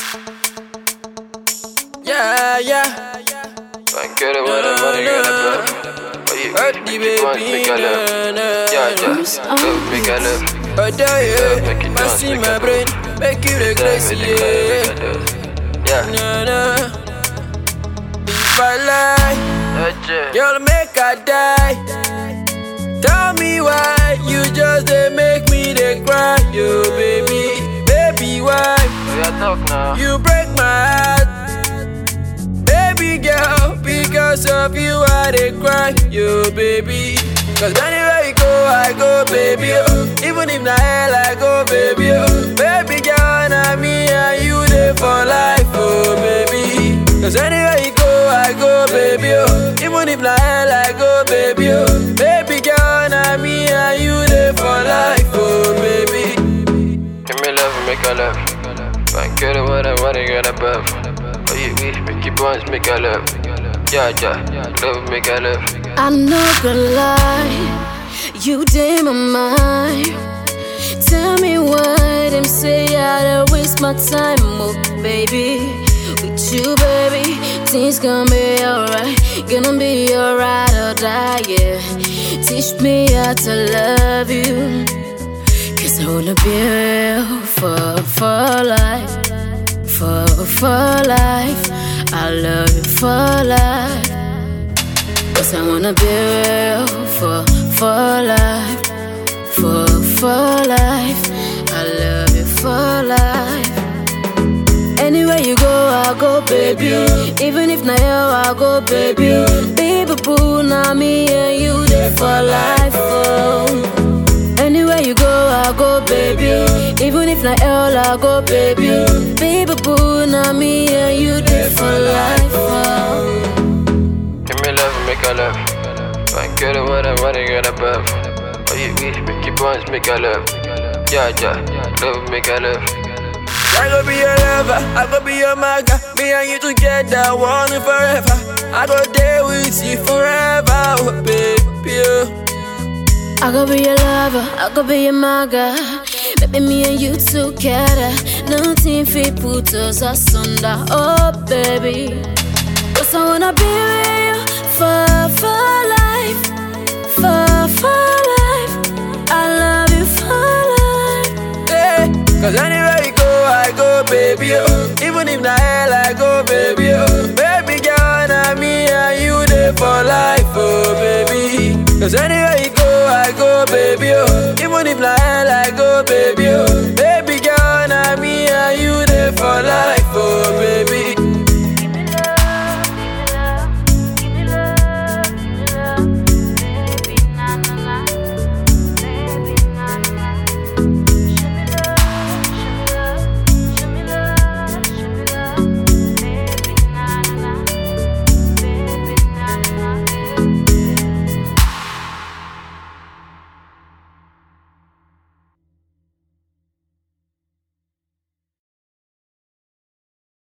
Yeah, yeah. Man, get it with it, money, get it, bro. Oh, you Earthy make it once, baby, make it love. na, na. Yeah, yeah. Love, make it love. Oh, there, Yeah, make yeah. it I dance, see make my it brain, make you the Yeah, crazy, make it love, yeah. make it love. Yeah. Na, na. If I lie, Yeah, yeah. you'll make I die. Tell me why you just they make me they cry, yo, baby, baby, why? Oh, yeah, talk now. You break my heart, baby girl. Because of you, I dey cry, yo, baby. Cause anywhere you go, I go, baby. Oh. Even if na hell, I go, baby. Oh. Baby girl, na me and you dey for life, oh, baby. Cause anywhere you go, I go, baby. Oh. Even if na hell, I go, baby. Oh. Baby girl, na me and you dey for life, oh, baby. Give me love, make it love. Man, get it with it, money, get it, bro. Oh, you we make it once, make it love. Yeah, yeah. Love, make it love. I'm not gonna lie, you did my mind. Tell me why them say I don't waste my time, oh baby. With you, baby, things gonna be alright. Gonna be alright or die, yeah. Teach me how to love you. Cause I wanna be real for, for life. For, for life. I love you for life. Cause I wanna be real for, for life. For, for life. I love you for life. Anywhere you go, I'll go, baby. Even if not you, I'll go, baby. Baby boo, now me and you there for life. Oh. Anywhere you go, I'll go, baby. Even if not hell, I'll go, baby. Baby boo, now me and you there for life. Oh. Give me love, make it love. Man, get it with it, money, get it, bro. Oh, you we make it once, make it love. Yeah, yeah. Love, make it love. I go be your lover, I go be your maga. Me and you together, one and forever. I go there with you forever, oh, baby. oh. I could be your lover, I could be your maga. Baby, me and you together. Nothing fit put us asunder. Oh, baby. Cause I wanna be with you for, for life. For, for life. I love you for life. Yeah. Cause anywhere you go, I go, baby. Oh. Even if na hell, I go, baby. Oh. Baby girl, na me and you there for life, oh, baby. Cause anywhere you go, I go, baby. Oh. Even if na hell, I go, baby. Oh.